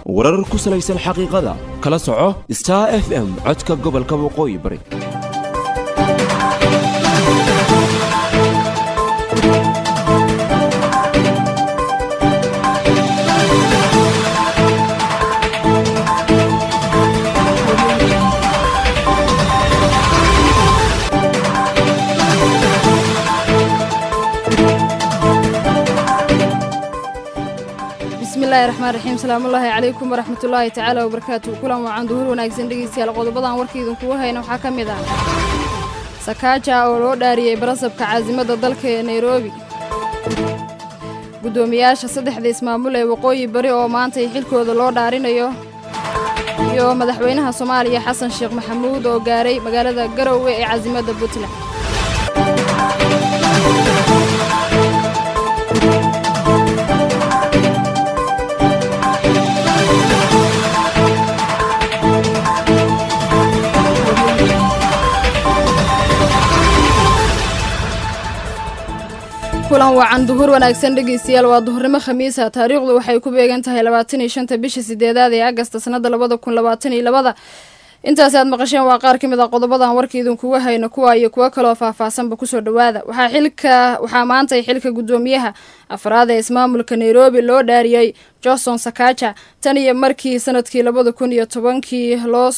warar ku salaysan xaqiiqada kala soco star f m codka gobolka waqooyi bari bismillahi raxmaan raxiim salaamullaahi calaykum waraxmatullaahi tacaala wabarakaatu kulan wacan duhur wanaagsan dhegeystayaal qodobadan warka idinkugu hayna waxaa ka mid ah sakaaja oo loo dhaariyey barasabka caasimada dalka ee nairobi guddoomiyaasha saddexda ismaamul ee waqooyi bari oo maantay xilkooda loo dhaarinayo iyo madaxweynaha soomaaliya xasan sheekh maxamuud oo gaaray magaalada garowe ee caasimada puntland kulan wacan duhur wanaagsan dhegeystayaal waa duhurnimo khamiisa taariikhdu waxay ku beegan tahay labaatan iyo shanta bisha sideedaad ee agasta sanada labada kun labaatan iyo labada intaasi aad maqasheen waa qaar ka mid a qodobadan warka idinkuga hayno kuwa iyo kuwo kaloo faahfaahsanba kusoo dhowaada waxaa xilka waxaa maantay xilka guddoomiyaha afraad ee ismaamulka nairobi loo dhaariyey johnson sakaja tan iyo markii sanadkii labada kun iyo tobankii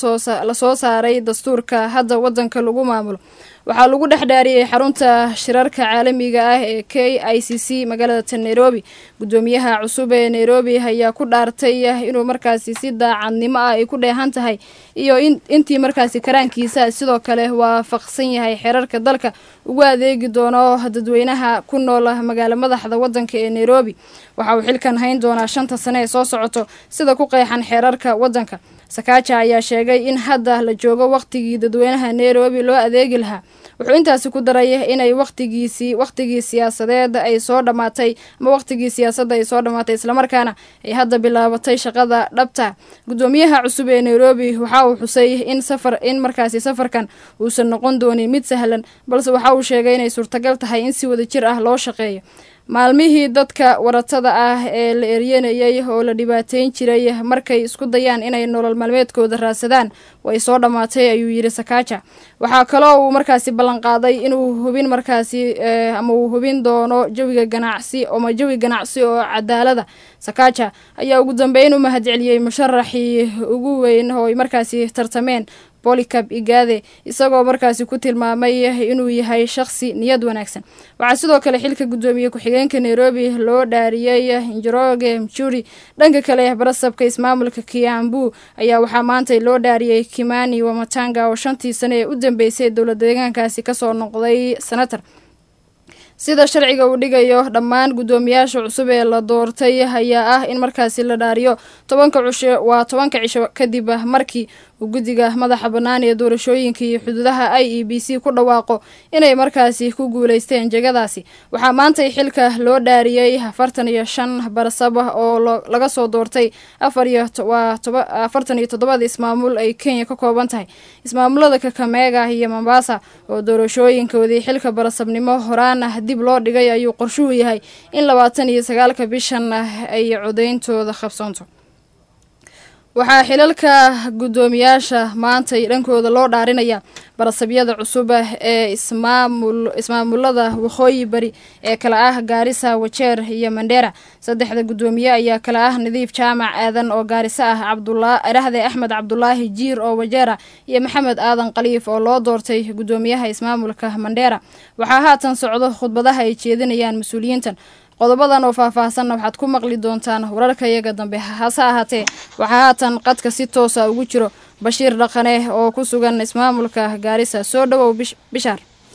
lasoo saaray dastuurka hadda wadanka lagu maamulo waxaa lagu dhex dhaariyey xarunta shirarka caalamiga ah ee k i c c magaalada nairobi guddoomiyaha cusub ee nairobi ayaa ku dhaartay inuu markaasi si daacadnimo ah ay ku dheehan tahay iyo intii markaasi karaankiisa sidoo kale waafaqsan yahay xerarka dalka ugu adeegi doono dadweynaha ku nool magaalo madaxda wadanka ee nairobi waxa uu xilkan hayn doonaa shanta sane ee soo socoto sida ku qeexan xeerarka wadanka sakaaja ayaa sheegay in hadda la joogo wakhtigii dadweynaha nairobi loo adeegi lahaa wuxuu intaasi ku daray inay waqtigiisii wakhtigii siyaasadeed ay soo dhammaatay ama wakhtigii siyaasadda ay soo dhammaatay islamarkaana ay hadda bilaabatay shaqada dhabta guddoomiyaha cusub ee nairobi waxa uu xusay in safar in markaasi safarkan uusan noqon doonin mid sahlan balse waxa uu sheegay inay suurtagal tahay in si wada jir ah loo shaqeeyo maalmihii dadka waratada ah ee la eryanayay oo la dhibaateyn jiray markay isku dayaan inay nolol maalmeedkooda raadsadaan way soo dhammaatay ayuu yidhi sakaaja waxaa kaloo uu markaasi ballanqaaday inuu hubin markaasi ama uu hubin doono jawiga ganacsi ama jawi ganacsi oo cadaalada sakaaja ayaa ugu dambeyn u mahadceliyey musharaxii ugu weyn oo ay markaasi tartameen bolicab igaade isagoo markaasi ku tilmaamay inuu yahay shaqsi niyad wanaagsan waxaa sidoo kale xilka guddoomiye ku-xigeenka nairobi loo dhaariyey njoroge mjuri dhanka kale barasabka ismaamulka kiambu ayaa waxaa maantay loo dhaariyey kimani wamatanga oo shantii sane ee u dambeysay dowlad deegaankaasi kasoo noqday senator sida sharciga uu dhigayo dhammaan guddoomiyaasha cusub ee la doortay ayaa ah in markaasi la dhaariyo tobanka cusho waa tobanka cisho kadib markii uu guddiga madaxa bannaan ee doorashooyinka iyo xuduudaha i e b c ku dhawaaqo inay markaasi ku guuleysteen jegadaasi waxaa maantay xilka loo dhaariyey afartan iyo shan barsab oo laga soo doortay afar iyo waa afartan iyo toddobada ismaamul ay kenya ka kooban tahay ismaamulada kakameega iyo mombasa oo doorashooyinkoodii xilka barasabnimo horaan dib loo dhigay ayuu qorshuhu yahay in labaatan iyo sagaalka bishan ay codeyntooda qabsoonto waxaa xilalka guddoomiyaasha maantay dhankooda loo dhaarinaya barasabyada cusub ee ismaamul ismaamulada waqooyi bari ee kala ah gaarisa wajeer iyo mandheera saddexda guddoomiye ayaa kala ah nadiif jaamac aadan oo gaariso ah cabdula dhahde axmed cabdulaahi jiir oo wajeera iyo maxamed aadan khaliif oo loo doortay guddoomiyaha ismaamulka mandheera waxaa haatan socdo khudbadaha ay jeedinayaan mas-uuliyiintan qodobadan oo faahfaahsanna waxaad ku maqli doontaan wararka iyaga dambe hase ahaatee waxaa haatan qadka si toosa ugu jiro bashiir dhaqane oo ku sugan ismaamulka gaarisa soo dhowow bishaar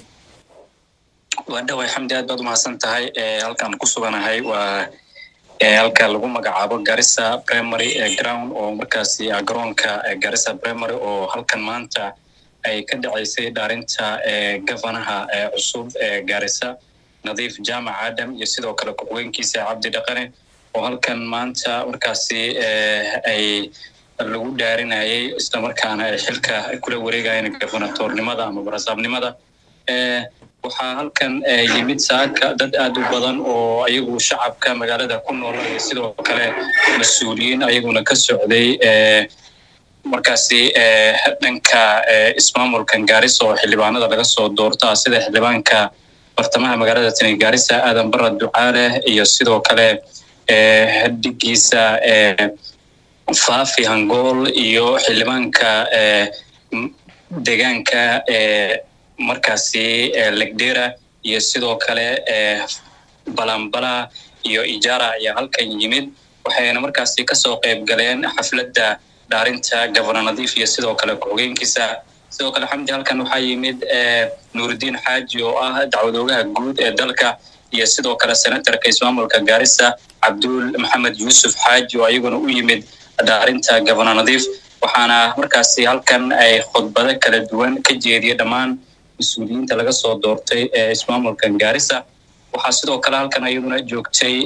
waa dhaway xamdi aad baad umahadsan tahay halkaan ku suganahay waa halka lagu magacaabo garissa primary ground oo markaasi garoonka garissa primary oo halkan maanta ay ka dhaceysay dhaarinta gofanaha cusub ee garissa nadiif jaamac adam iyo sidoo kale ku-xigeenkiisa cabdi dhaqane oo halkan maanta markaasi ay lagu dhaarinayay islamarkaana ay xilka kula wareegayeen gofanatornimada ama barasaabnimada waxaa halkan yimid saaka dad aad u badan oo ayagu shacabka magaalada ku nool iyo sidoo kale mas-uuliyiin ayaguna ka socday markaasi dhanka ismaamulkan gaarisa oo xildhibaanada laga soo doorta sida xildhibaanka bartamaha magaalada tani gaarisa aadan bara ducaale iyo sidoo kale dhigiisa faafi hangool iyo xildhibaanka deegaanka markaasi legdera iyo sidoo kale balambala iyo ijara ayaa halkan yimid waxayna markaasi kasoo qayb galeen xafladda dhaarinta gabana nadiif iyo sidoo kale ku-xogeenkiisa sidoo kale xamdi halkan waxaa yimid nuurudiin xaaji oo ah dacwadoogaha guud ee dalka iyo sidoo kale senatarka ismaamulka gaarisa cabdul maxamed yuusuf xaaji oo ayaguna u yimid dhaarinta gabana nadiif waxaana markaasi halkan ay khudbado kala duwan ka jeediya dhammaan mas-uuliyiinta laga soo doortay ee ismaamulkan gaarisa waxaa sidoo kale halkan ayaduna joogtay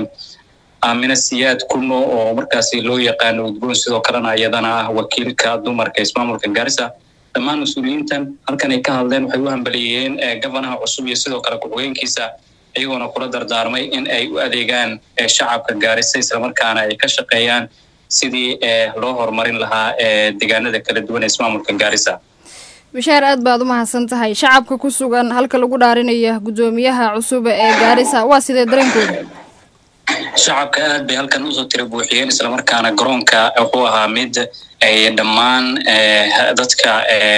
aamina siyaad kuno oo markaasi loo yaqaano udgoon sidoo kalena iyadana ah wakiilka dumarka ismaamulka gaarisa dhammaan mas-uuliyiintan halkan ay ka hadleen waxay u hambaliyeeyeen gabanaha cusub iyo sidoo kale ku-xogeenkiisa iyagoona kula dardaarmay in ay u adeegaan shacabka gaarisa islamarkaana ay ka shaqeeyaan sidii loo horumarin lahaa deegaanada kala duwan ee ismaamulka gaarisa bishaar aad baad u mahadsan tahay shacabka ku sugan halka lagu dhaarinaya guddoomiyaha cusub ee gaarisa waa sidee dareenkooda shacabka aad bay halkan usoo tira buuxiyeen islamarkaana garoonka wuxuu ahaa mid ay dhammaan dadka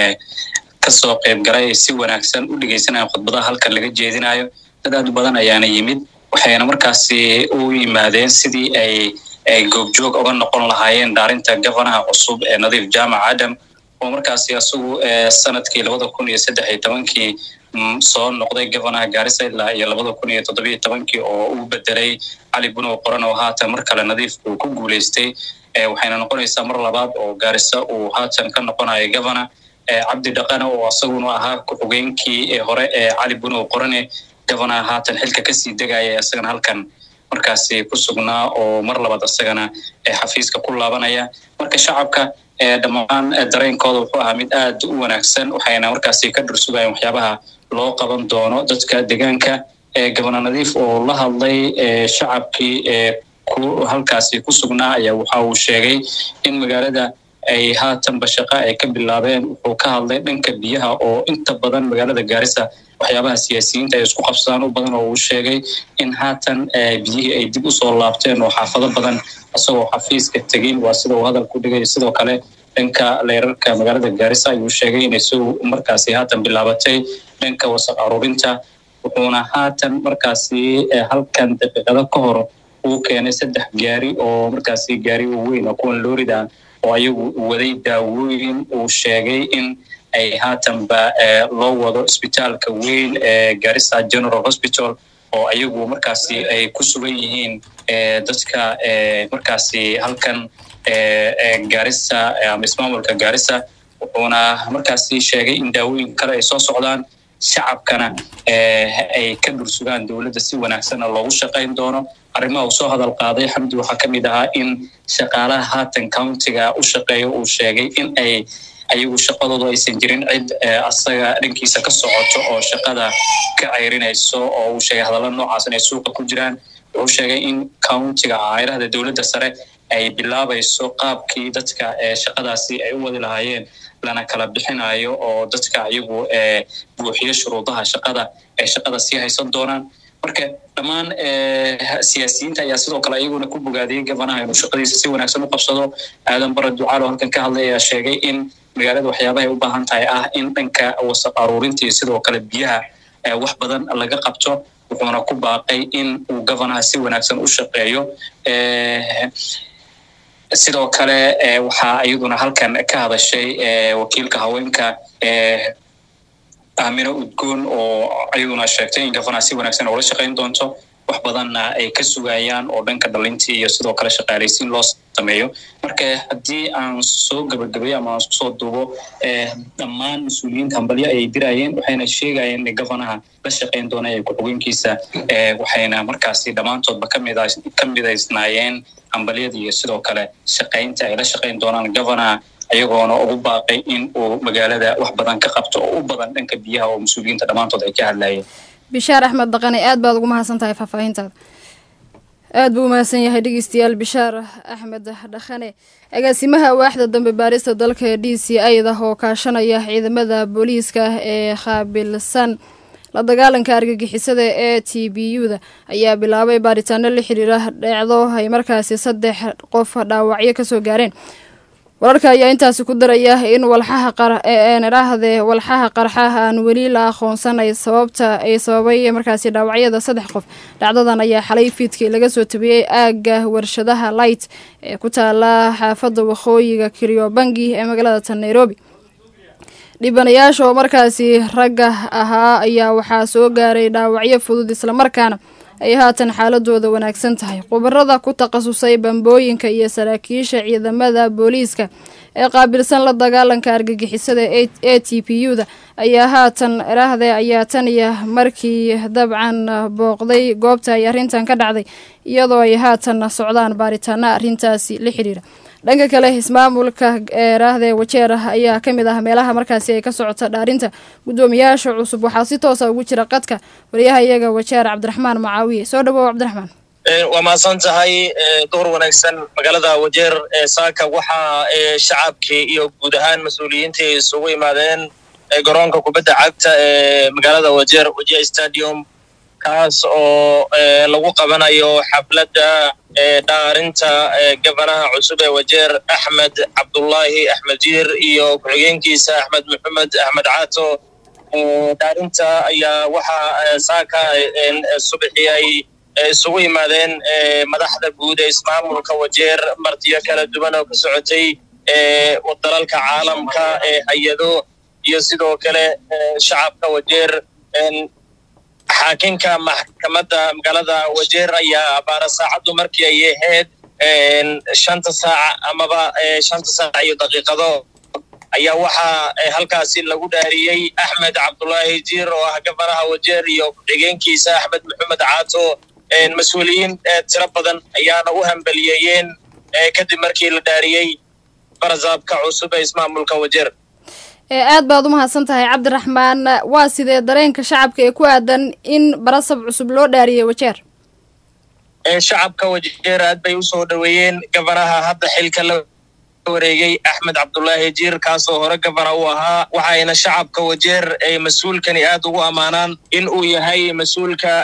kasoo qayb galay ay si wanaagsan u dhegeysanayaan khudbadaha halkan laga jeedinayo dad aad u badan ayaana yimid waxayna markaasi u yimaadeen sidii ay ay goobjoog uga noqon lahaayeen dhaarinta gabanaha cusub ee nadiif jaamac adam oo markaasi isagu sanadkii labada kun iyo saddex iyo tobankii soo noqday gabanaha gaarisa ilaa iyo labada kun iyo toddobiyo tobankii oo uu bedelay cali bunow qoran oo haatan mar kale nadiif uu ku guuleystay waxayna noqonaysaa mar labaad oo gaarisa uu haatan ka noqonayo gabana cabdi dhaqana oo isaguna ahaa ku-xogeenkii hore ee cali bunow qorane gabanaha haatan xilka kasii degaya isagana halkan markaasi ku sugnaa oo mar labaad isagana xafiiska ku laabanaya marka shacabka dhammaan dareenkooda wuxuu ahaa mid aad u wanaagsan waxayna markaasi ka dhursugayeen waxyaabaha loo qaban doono dadka deegaanka gabana nadiif oo la hadlay shacabkii halkaasi ku sugnaa ayaa waxa uu sheegay in magaalada ay haatanba shaqa ay ka bilaabeen wuxuu ka hadlay dhanka biyaha oo inta badan magaalada gaarisa waxyaabaha siyaasiyiinta ay isku qabsadaan u badan oo uu sheegay in haatan biyihii ay dib usoo laabteen oo xaafado badan isagoo xafiiska tegin waa sida uu hadal ku dhigay sidoo kale dhanka leerarka magaalada gaarisa ayuu sheegay inay si markaasi haatan bilaabatay dhanka wasaq aruurinta wuxuuna haatan markaasi halkan daqiiqado ka hor uu keenay saddex gaari oo markaasi gaari weyn oo kuwan loorida oo ayagu waday daawooyin uu sheegay in ay haatanba loo wado isbitaalka weyn ee garissa general hospital oo ayagu markaasi ay ku sugan yihiin dadka markaasi halkan garissa ama ismaamulka garissa wuxuuna markaasi sheegay in daawooyin kale ay soo socdaan shacabkana ay ka dhursugaan dowladda si wanaagsanna loogu shaqayn doono arrimaha uu soo hadal qaaday xamdi waxaa ka mid ahaa in shaqaalaha haatan countiga u shaqeeyo uu sheegay in ay ayagu shaqadoodu aysan jirin cid asaga dhankiisa ka socoto oo shaqada ka ceyrinayso oo uu sheegay hadalla noocaas inay suuqa ku jiraan wuxuu sheegay in countiga cayrahda dowladda sare ay bilaabayso qaabkii dadka shaqadaasi ay u wadi lahaayeen lana kala bixinayo oo dadka ayagu buuxiyo shuruudaha shaqada ay shaqada sii haysan doonaan marka dhammaan siyaasiyiinta ayaa sidoo kale ayaguna ku bogaadiyey gabanaha inuu shaqadiisa si wanaagsan u qabsado aadan bara ducaal oo halkan ka hadlay ayaa sheegay in magaalada waxyaabahay u baahan tahay ah in dhanka wasaq aruurinta iyo sidoo kale biyaha wax badan laga qabto wuxuuna ku baaqay in uu gabanaha si wanaagsan u shaqeeyo sidoo kale waxaa iyaduna halkan ka hadashay wakiilka haweenka aamino udgoon oo ayaduna sheegtay in gabanaha si wanaagsan oola shaqayn doonto wax badanna ay ka sugayaan oo dhanka dhalintii iyo sidoo kale shaqaalaysiin loo sameeyo marka haddii aan soo gabagabeyo ama aan kusoo duubo dhammaan mas-uuliyiinta hambalyo ayay dirayeen waxayna sheegayeen in gabanaha la shaqayn doona ee ku-xogeenkiisa waxayna markaasi dhammaantoodba kamid ka midaysnaayeen hambalyada iyo sidoo kale shaqaynta ay la shaqayn doonaan gabanaha ayagoona ugu baaqay in uu magaalada wax badan ka qabto oo u badan dhanka biyaha oo mas-uuliyiinta dhammaantood ay ka hadlayeen bishaar axmed dhaqane aad baad ugu mahadsan tahay faahfaahintaada aad buu umahadsan yahay dhegeystayaal bishaar axmed dhaqane agaasimaha waaxda dambe baarista dalka ee d c ida oo kaashanaya ciidamada booliiska ee qaabilsan la dagaalanka argagixisada ee t b u da ayaa bilaabay baaritaano la xiriira dheecdo ay markaasi saddex qof dhaawacyo kasoo gaareen wararka ayaa intaasi ku daraya in walxaha qarahdee walxaha qarxa aan weli la aqoonsanay sababta ay sababay markaasi dhaawacyada saddex qof dhacdadan ayaa xalay fiidkii laga soo tabiyey aagga warshadaha light ee ku taala xaafadda waqooyiga kiryobangi ee magaalada tan nairobi dhibanayaasha oo markaasi ragga ahaa ayaa waxaa soo gaaray dhaawacyo fudud islamarkaana ay haatan xaaladooda wanaagsan tahay khubarada ku takhasusay bambooyinka iyo saraakiisha ciidamada booliiska ee qaabilsan la dagaalanka argagixisada e t p u da ayaa haatan eraahde ayaa tan iyo markii dabcan booqday goobta ay arrintan ka dhacday iyadoo ay haatan socdaan baaritaana arrintaasi la xiriira dhanka kale ismaamulka eraahde wajeer ayaa ka mid ah meelaha markaasi ay ka socota dhaarinta guddoomiyaasha cusub waxaa si toosa ugu jira qadka wariyaha iyaga wajeer cabdiraxmaan macaawiye soo dhawow cabdiraxmaan waa mahadsan tahay door wanaagsan magaalada wajeer ee saaka waxaa shacabkii iyo guud ahaan mas-uuliyiintii isugu imaadeen garoonka kubadda cagta ee magaalada wajeer wajeer stadium kaas oo lagu qabanayo xafladda dhaarinta gabanaha cusub ee wajeer axmed cabdullaahi axmed jiir iyo ku-xigeenkiisa axmed maxamed axmed caato dhaarinta ayaa waxaa saaka subaxii ay isugu yimaadeen madaxda guud ee ismaamulka wajeer martiyo kala duwan oo ka socotay dalalka caalamka ee hay-ado iyo sidoo kale shacabka wajeer xaakinka maxkamadda magaalada wajeer ayaa abaara saacaddu markii ay ahayd shanta saac amaba shanta saac iyo daqiiqado ayaa waxaa halkaasi lagu dhaariyey axmed cabdullaahi jiir oo ah gabanaha wajeer iyo ku-xigeenkiisa axmed maxamed caato mas-uuliyiin tiro badan ayaana u hambeliyeeyeen kadib markii la dhaariyey barasaabka cusub ee ismaamulka wajeer aad baad u mahadsan tahay cabdiraxmaan waa sidee dareenka shacabka ee ku aadan in barasab cusub loo dhaariyey wajeer shacabka wajeer aad bay usoo dhoweeyeen gabanaha hadda xilka la wareegay axmed cabdullaahi jiir kaasoo hore gabana u ahaa waxayna shacabka wajeer ay mas-uulkani aad ugu ammaanaan in uu yahay mas-uulka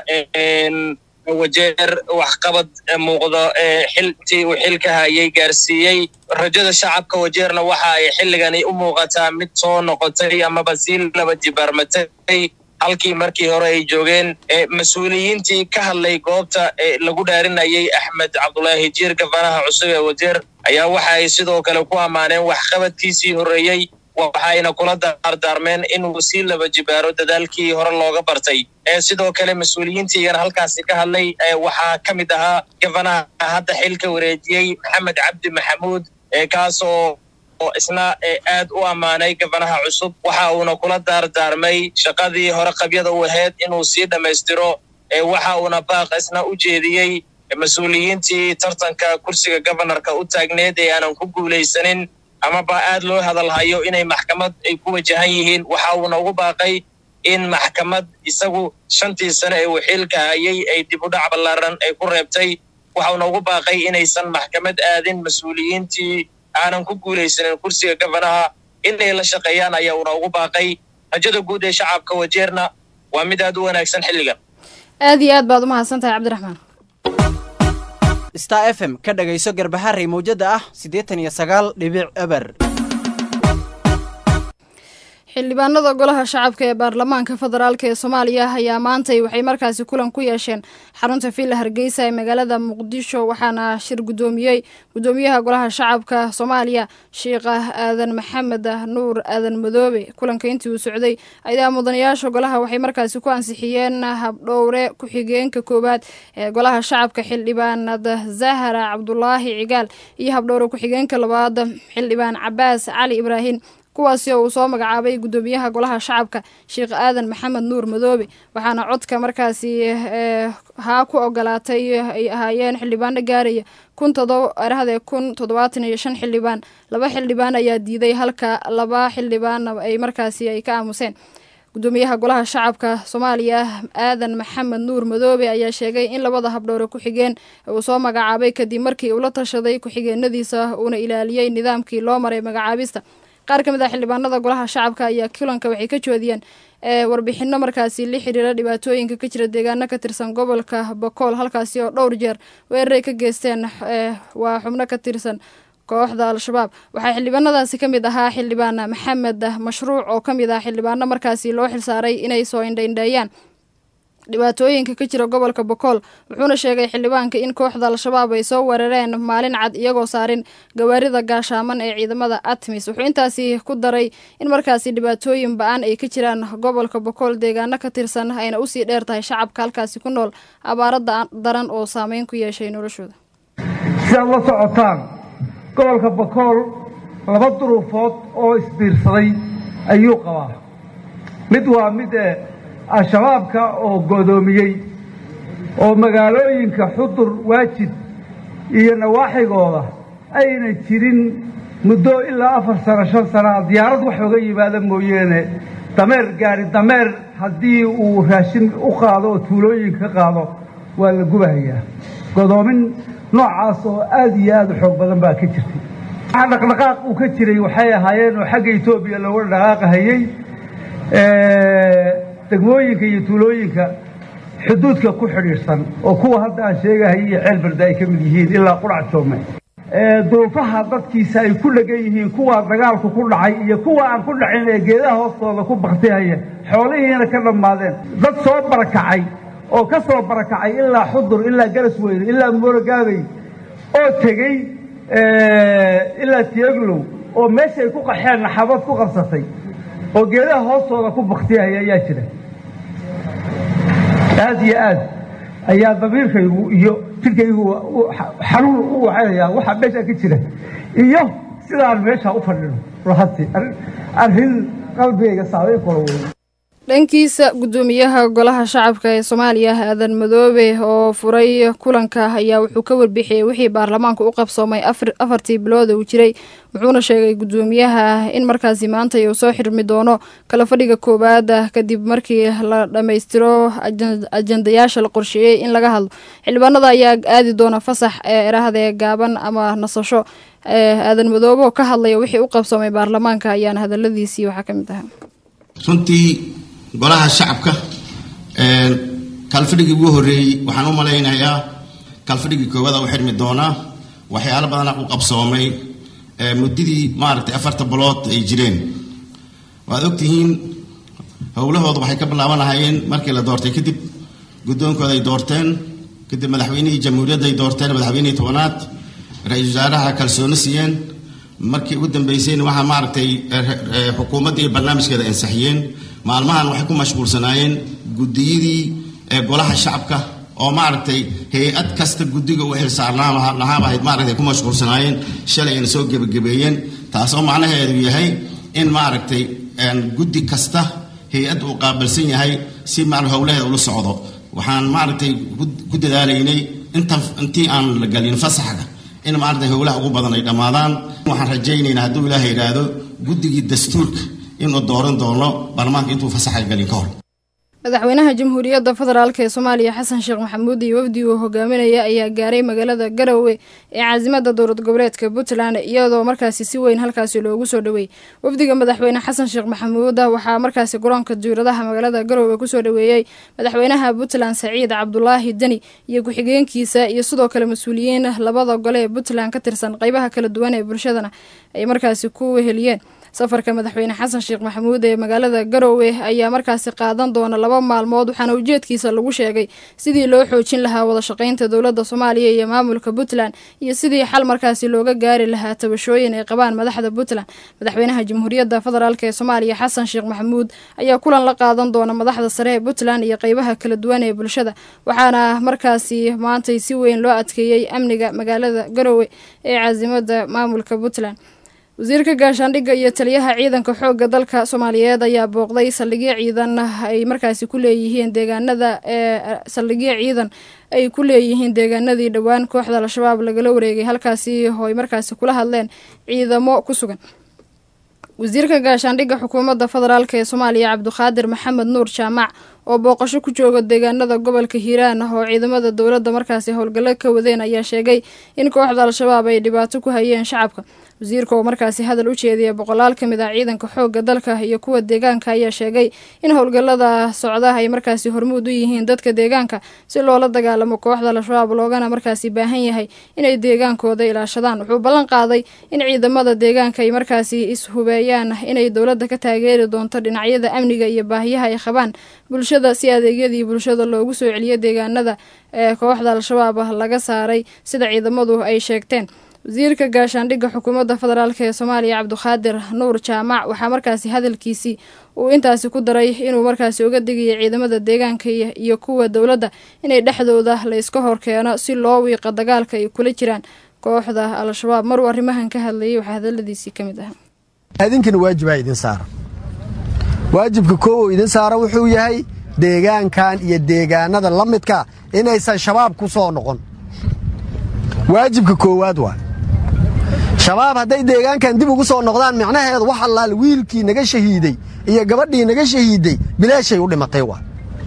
wajeer waxqabad muuqdo xiltii uu xilka hayay gaarsiiyey rajada shacabka wajeerna waxa ay xilligani u muuqataa mid soo noqotay amaba sii laba jibaarmatay halkii markii hore ay joogeen mas-uuliyiintii ka hadlay goobta lagu dhaarinayay axmed cabdullaahi jiir gabanaha cusub ee wajeer ayaa waxa ay sidoo kale ku ammaaneen waxqabadkiisii horreeyey waxayna kula daardaarmeen inuu sii laba jibaaro dadaalkii hore looga bartay sidoo kale mas-uuliyiintiigana halkaasi ka hadlay waxaa ka mid ahaa gabanaha hadda xilka wareejiyey maxamed cabdi maxamuud kaasoo oo isna aad u ammaanay gabanaha cusub waxa uuna kula daardaarmay shaqadii hore qabyada u ahayd inuu sii dhammaystiro waxa uuna baaq isna u jeediyey mas-uuliyiintii tartanka kursiga gobanarka u taagneed ee aanan ku guulaysanin amaba aad loo hadalhayo inay maxkamad ay ku wajahan yihiin waxa uuna ugu baaqay in maxkamad isagu shantii sane ee uu xilka hayay ay dib u dhac ballaaran ay ku reebtay waxa uuna ugu baaqay inaysan maxkamad aadin mas-uuliyiintii aanan ku guulaysanin kursiga gabanaha inay la shaqeeyaan ayaa uuna ugu baaqay rajada guud ee shacabka wajeerna waa mid aad u wanaagsan xilligan aad iyo aad baad u mahadsan tahay cabdiraxmaan star f m ka dhagayso garbaharey mawjada ah siddeetan iyo sagaal dhibic eber xildhibaanada golaha shacabka ee baarlamaanka federaalk ee soomaaliya ayaa maantay waxay markaasi kulan ku yeesheen xarunta villa hargeysa ee magaalada muqdisho waxaana shir gudoomiyey gudoomiyaha golaha shacabka soomaaliya sheikha aadan maxamed nuur aadan madoobe kulanka intii uu socday ayaa mudanayaasha golaha waxay markaasi ku ansixiyeen habdhowre ku-xigeenka koowaad ee golaha shacabka xildhibaanada zahara cabdulaahi cigaal iyo habdhowre ku-xigeenka labaad xildhibaan cabaas cali ibraahin kuwaasi oo uu soo magacaabay guddoomiyaha golaha shacabka sheekh aadan maxamed nuur madoobe waxaana codka markaasi haa ku ogolaatay ay ahaayeen xildhibaano gaaraya kun todoba arahde kun toddobaatan iyo shan xildhibaan laba xildhibaan ayaa diiday halka laba xildhibaanna ay markaasi ay ka aamuseen gudoomiyaha golaha shacabka soomaaliya aadan maxamed nuur madoobe ayaa sheegay in labada habdhowre ku-xigeen uu soo magacaabay kadib markii uu la tashaday ku-xigeenadiisa uuna ilaaliyey nidaamkii loo maray magacaabista qaar ka mid ah xildhibaanada golaha shacabka ayaa kulanka waxay ka joodiyeen warbixino markaasi la xiriira dhibaatooyinka ka jira deegaano ka tirsan gobolka bakool halkaasi oo dhowr jeer weeraray ka geysteen waa xubno ka tirsan kooxda al-shabaab waxaa xildhibaanadaasi ka mid ahaa xildhibaan maxamed mashruuc oo ka mid ah xildhibaano markaasi loo xilsaaray inay soo indhaindheeyaan dhibaatooyinka ka jira gobolka bokool wuxuuna sheegay xildhibaanka in kooxda al-shabaab ay soo weerareen maalin cad iyagoo saarin gawaarida gaashaaman ee ciidamada atmis wuxuu intaasi ku daray in markaasi dhibaatooyin ba-an ay ka jiraan gobolka bokool deegaano ka tirsan ayna usii dheer tahay shacabka halkaasi ku nool abaaro daran oo saameyn ku yeeshay noloshooda si aad la socotaan gobolka bakool laba duruufood oo isbiirsaday ayuu qabaa mid waa mid al-shabaabka oo godoomiyey oo magaalooyinka xudur waajid iyo nawaaxigooda ayna jirin muddo ilaa afar sano shan sanaa diyaarad wax oga yimaada mooyeene dameer gaari dameer haddii uu raashin u qaado oo tuulooyinka ka qaado waa la gubahayaa godoomin noocaas oo aad iyo aad u xoog badan baa ka jirtay waxa dhaqdhaqaaq uu ka jiray waxay ahaayeen oo xagga etoobiya looga dhaqaaqahayey degmooyinka iyo tuulooyinka xuduudka ku xidhiidhsan oo kuwa hadda aan sheegahayay iyo ceelbarda ay ka mid yihiin ilaa qurac joome duruufaha dadkiisa ay ku dhegan yihiin kuwaa dagaalku ku dhacay iyo kuwa aan ku dhacin ee geedaha hoostooda ku baktihaya xoolihiina ka dhammaadeen dad soo barakacay oo ka soo barakacay ilaa xudur ilaa garas weyne ilaa moorogaabey oo tegey ilaa tieglow oo meeshay ku qaxeen naxabad ku qabsatay oo geedaha hoostooda ku baktihaya ayaa jira aad iyo aad ayaa damiirkaygu iyo jirkaygu xanuun u waxaynayaa waxaa meeshaa ka jira iyo sidaan meeshaa u fadhino ruhati arrin qalbigayga saameyn kula wey dhankiisa guddoomiyaha golaha shacabka ee soomaaliya aadan madoobe oo furay kulanka ayaa wuxuu ka warbixiyey wixii baarlamaanku u qabsoomay afartii bilood uu jiray wuxuuna sheegay guddoomiyaha in markaasi maanta uu soo xirmi doono kala fadhiga koowaad kadib markii la dhammaystiro ajandayaasha la qorsheeyey in laga hadlo xildhibaanada ayaa aadi doona fasax ee erahdee gaaban ama nasasho aadan madoobe oo ka hadlaya wixii u qabsoomay baarlamaanka ayaana hadaladiisii waxaa ka mid ahaa runtii golaha shacabka kalfadhigii ugu horreeyey waxaan u malaynayaa kalfadhigii koowaada u xidhmi doonaa waxyaalo badana u qabsoomay muddadii maaragtay afarta bilood ay jireen waad ogtihiin howlahooda waxay ka bilaabanahayeen markii la doortay kadib guddoonkooda ay doorteen kadib madaxweynihii jamhuuriyadda ay doorteen madaxweynihii tobanaad ra-iisul wasaaraha kalsooni siiyeen markii ugu dambeysayna waxaa maaragtay xukuumadda iyo barnaamijkeeda ansaxiyeen maalmahan waxay ku mashquulsanaayeen guddiyadii golaha shacabka oo maaragtay hay-ad kasta guddiga u xilsaarnaan lahaabaahayd maaragtay ku mashquulsanaayeen shalay ayna soo gebagabeeyeen taasoo macnaheedu yahay in maaragtay guddi kasta hay-ad uu qaabilsan yahay si ma howlaheeda ula socdo waxaan maaragtay ku dadaalaynay inta intii aan la galin fasaxga in maaragtay howlaha ugu badan ay dhammaadaan waxaan rajaynaynaa hadduu ilaaha yidhaahdo guddigii dastuurka inuu dooran doono baarlamaanka intuu fasaxa galin ka hor madaxweynaha jamhuuriyadda federaalk ee soomaaliya xasan sheekh maxamuud iyo wafdi uu hogaaminaya ayaa gaaray magaalada garowe ee caasimada dowlad goboleedka puntland iyadoo markaasi si weyn halkaasi loogu soo dhaweeyey wafdiga madaxweyne xasan sheekh maxamuud waxaa markaasi garoonka diiradaha magaalada garowe kusoo dhaweeyey madaxweynaha puntland saciid cabdulaahi deni iyo ku-xigeenkiisa iyo sidoo kale mas-uuliyiin labada gole ee puntland ka tirsan qeybaha kala duwan ee bulshadana ay markaasi ku weheliyeen safarka madaxweyne xasan sheekh maxamuud ee magaalada garowe ayaa markaasi qaadan doona laba maalmood waxaana ujeedkiisa lagu sheegay sidii loo xoojin lahaa wada shaqeynta dowladda soomaaliya iyo maamulka puntland iyo sidii xal markaasi looga gaari lahaa tabashooyin ay qabaan madaxda puntland madaxweynaha jamhuuriyadda federaalk ee soomaaliya xasan sheekh maxamuud ayaa kulan la qaadan doona madaxda sare ee puntland iyo qeybaha kala duwan ee bulshada waxaana markaasi maantay si weyn loo adkeeyey amniga magaalada garowe ee caasimada maamulka puntland wasiirka gaashaandhigga iyo taliyaha ciidanka xoogga dalka soomaaliyeed ayaa booqday saldhigyo ciidan ay markaasi ku leeyihiin deegaanada ee saldhigyo ciidan ay ku leeyihiin deegaanadii dhowaan kooxda al-shabaab lagala wareegay halkaasi oo ay markaasi kula hadleen ciidamo ku sugan wasiirka gaashaandhigga xukuumadda federaalk ee soomaaliya cabduqaadir maxamed nuur jaamac oo booqasho ku jooga deegaanada gobolka hiiraan ah oo ciidamada dowladda markaasi howlgallo ka wadeen ayaa sheegay in kooxda al-shabaab ay dhibaato ku hayeen shacabka wasiirka oo markaasi hadal u jeediyay boqolaal ka mid ah ciidanka xoogga dalka iyo kuwa deegaanka ayaa sheegay in howlgallada socda ay markaasi hormuud u yihiin dadka deegaanka si loola dagaalamo kooxda al-shabaab loogana markaasi baahan yahay inay deegaankooda ilaashadaan wuxuu ballan qaaday in ciidamada deegaanka ay markaasi is-hubeeyaan inay dowladda ka taageeri doonto dhinacyada amniga iyo baahiyaha ay qabaan bulshada si adeegyadii bulshada loogu soo celiyo deegaanada ee kooxda al-shabaab laga saaray sida ciidamadu ay sheegteen wasiirka gaashaandhigga xukuumadda federaalk ee soomaaliya cabduqaadir nuur jaamac waxaa markaasi hadalkiisii uu intaasi ku daray inuu markaasi uga digaya ciidamada deegaanka iyo kuwa dowladda inay dhexdooda la iska horkeeno si loo wiiqo dagaalka ay kula jiraan kooxda al-shabaab maruu arrimahan ka hadlayay waxaa hadaladiisii ka mid ahaa idinkana waajibaa idin saara waajibka koowow idin saara wuxuu yahay deegaankan iyo deegaanada la midka inaysan shabaab ku soo noqon waajibka koowaad waa shabaab hadday deegaankan dib ugu soo noqdaan micnaheedu wax allaal wiilkii naga shahiiday iyo gabadhii naga shahiiday bilaashay u dhimatay waa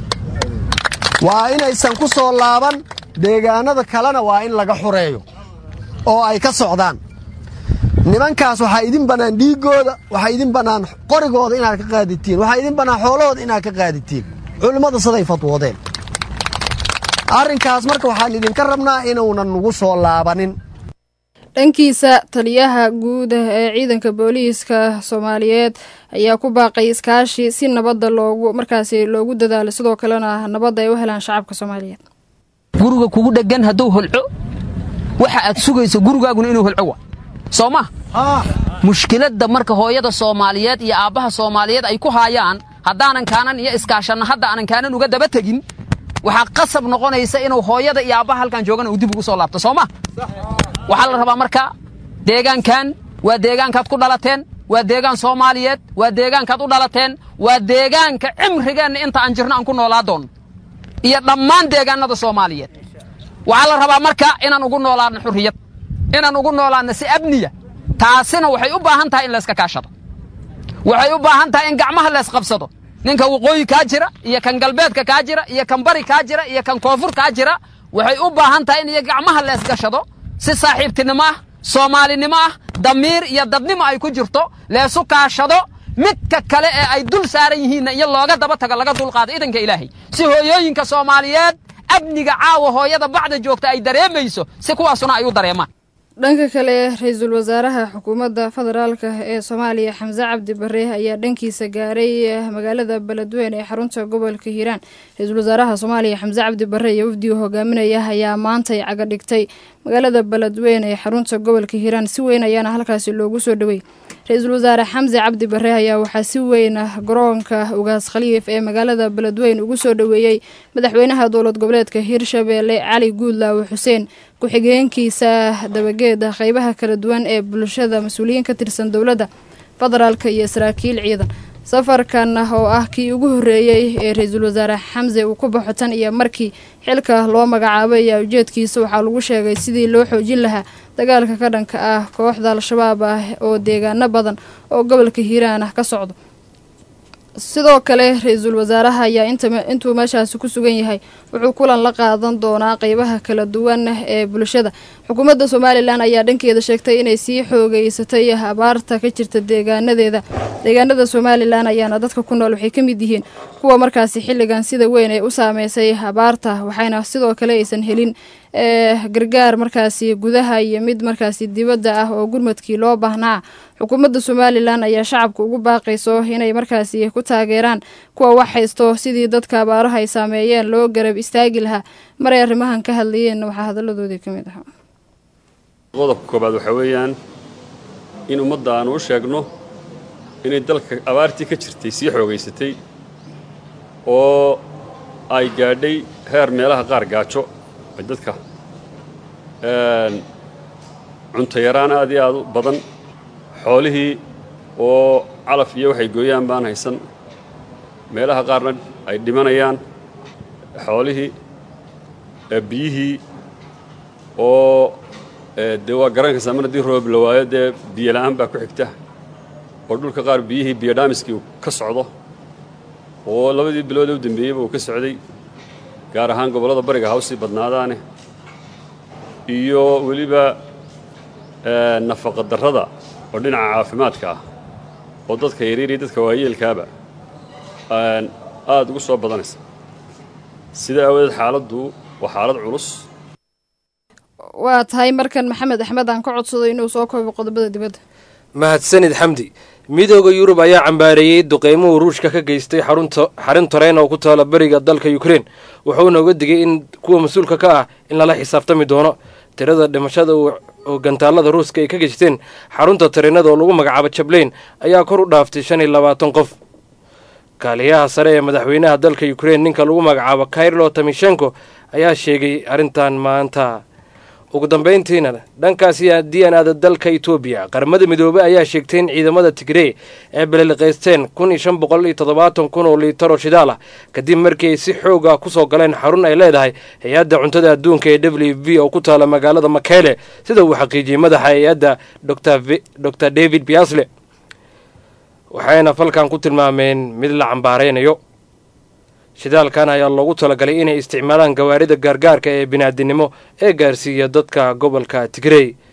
waa inaysan ku soo laaban deegaanada kalena waa in laga xureeyo oo ay ka socdaan nimankaas waxaa idin bannaan dhiiggooda waxaa idin bannaan qorigooda inaad ka qaaditiin waxaa idin bannaan xoolahooda inaad ka qaaditiin culimmadu siday fadwoodeen arrinkaas marka waxaan idinka rabnaa inuunan nugu soo laabanin dhankiisa taliyaha guud ee ciidanka booliiska soomaaliyeed ayaa ku baaqay iskaashi si nabadda loogu markaasi loogu dadaalo sidoo kalena nabadda ay u helaan shacabka soomaaliyeed guriga kugu dheggan hadduu holco waxa aad sugayso gurigaaguna inuu holco wa soo ma mushkiladda marka hooyada soomaaliyeed iyo aabbaha soomaaliyeed ay ku haayaan haddaanan kaanan iyo iskaashanna hadda aanan kaanan uga daba tegin waxaa qasab noqonaysa inuu hooyada iyo aabbaha halkan joogana uu dib ugu soo laabto soo ma waxaa la rabaa marka deegaankan waa deegaankaad ku dhalateen waa deegaan soomaaliyeed waa deegaankaad u dhalateen waa deegaanka cimrigeenna inta aan jirno aan ku noolaa doonno iyo dhammaan deegaannada soomaaliyeed waxaa la rabaa marka inaan ugu noolaanno xurriyad inaan ugu noolaanno si abniya taasina waxay u baahan tahay in layska kaashado waxay u baahan tahay in gacmaha laysqabsado ninka waqooyi kaa jira iyo kan galbeedka kaa jira iyo kan bari kaa jira iyo kan koonfur kaa jira waxay u baahan tahay in iyo gacmaha leesgashado si saaxiibtinimo ah soomaalinimo ah damiir iyo dadnimo ay ku jirto leesu kaashado midka kale ee ay dul saaran yihiinna iyo looga daba tago laga dulqaado idanka ilaahay si hooyooyinka soomaaliyeed amniga caawa hooyada bacda joogta ay dareemayso si kuwaasuna ay u dareemaan dhanka kale ra-iisul wasaaraha xukuumadda federaalk ee soomaaliya xamse cabdi bare ayaa dhankiisa gaaray magaalada beledweyne ee xarunta gobolka hiiraan ra-iisul wasaaraha soomaaliya xamse cabdi bare iyo wafdigu hogaaminaya ayaa maantay caga dhigtay magaalada beledweyne ee xarunta gobolka hiiraan si weyn ayaana halkaasi loogu soo dhowey ra-iisul wasaare xamse cabdi bare ayaa waxaa si weyn garoonka ugaas khaliif ee magaalada beledweyne ugu soo dhoweeyey madaxweynaha dowlad goboleedka hiirshabeelle cali guudlaawe xuseen ku-xigeenkiisa dabageeda qeybaha kala duwan ee bulshada mas-uuliyiin ka tirsan dowladda federaalk iyo saraakiil ciidan safarkan oo ah kii ugu horreeyey ee ra-iisul wasaare xamse uu ku baxo tan iyo markii xilka loo magacaabay ayaa ujeedkiisa waxaa lagu sheegay sidii loo xoojin lahaa dagaalka ka dhanka ah kooxda al-shabaab ah oo deegaano badan oo gobolka hiiraan ah ka socdo sidoo kale ra-iisul wasaaraha ayaa intuu meeshaasi ku sugan yahay wuxuu kulan la qaadan doonaa qeybaha kala duwan ee bulshada xukuumadda somalilan ayaa dhankeeda sheegtay inay sii xoogeysatay abaarta ka jirta deegaanadeeda deegaanada somalilan ayaana dadka ku nool waxay ka mid yihiin kuwa markaasi xilligan sida weyn ee u saameysay abaarta waxayna sidoo kale aysan helin gargaar markaasi gudaha iyo mid markaasi dibadda ah oo gurmadkii loo baahnaa xukuumadda somalilan ayaa shacabka ugu baaqayso inay markaasi ku taageeraan kuwa wax haysto sidii dadka abaaraha ay saameeyeen loo garab istaagi lahaa maray arrimahan ka hadlayeen waxaa hadalladoodii ka mid ahaa qodobka koobaad waxaa weeyaan in ummadda aanu u sheegno inay dalka abaartii ka jirtay sii xoogaysatay oo ay gaadhay heer meelaha qaar gaajo ay dadka cunto yaraan aad iyo aad u badan xoolihii oo calaf iyo waxay gooyaan baan haysan meelaha qaarna ay dhimanayaan xoolihii biyihii oo dee waa garankaysaa mar haddii roob la waayo dee biyo la'aan baa ku xigta oo dhulka qaar biyihii biyo dhaamiskii uu ka socdo oo labadii bilood ee u dambeeyeyba uu ka socday gaar ahaan gobollada bariga hawsii badnaadaane iyo weliba nafaqa darrada oo dhinaca caafimaadka ah oo dadka yaryar iyo dadka waayeelkaaba aada ugu soo badanaysa sida aawadeed xaaladdu waa xaalad culus waa tahay markan maxamed axmed aan ka codsado inuu soo koobo qodobada dibadda mahadsanid xamdi midooda yurub ayaa cambaareeyey duqeymuhu ruushka ka geystay xarun tareen oo ku taala beriga dalka ukrein wuxuuna uga digay in kuwa mas-uulka ka ah in lala xisaabtami doono tirada dhimashada oo gantaalada ruuska ay ka geysteen xarunta tareenada oo lagu magacaabo jableyn ayaa kor u dhaaftay shan iyo labaatan qof kaaliyaha sare ee madaxweynaha dalka ukrein ninka lagu magacaabo kairlo tamishenko ayaa sheegay arrintan maanta ugu dambayntiina dhankaasi haddii aan aada dalka etoobiya qaramada midoobey ayaa sheegtay in ciidamada tigrey ay baliliqaysteen kun iyo shan boqol iyo toddobaatan kun oo liitar oo shidaal ah kadib markii ay si xoog ah kusoo galeen xarun ay leedahay hay-adda cuntada adduunka ee w v oo ku taala magaalada makele sida uu xaqiijiyey madaxa hay-adda dor david biasle waxayna falkan ku tilmaameen mid la cambaaraynayo shidaalkan ayaa loogu talagalay inay isticmaalaan gawaarida gaargaarka ee bini'aadinimo ee gaarsiiya dadka gobolka tigrey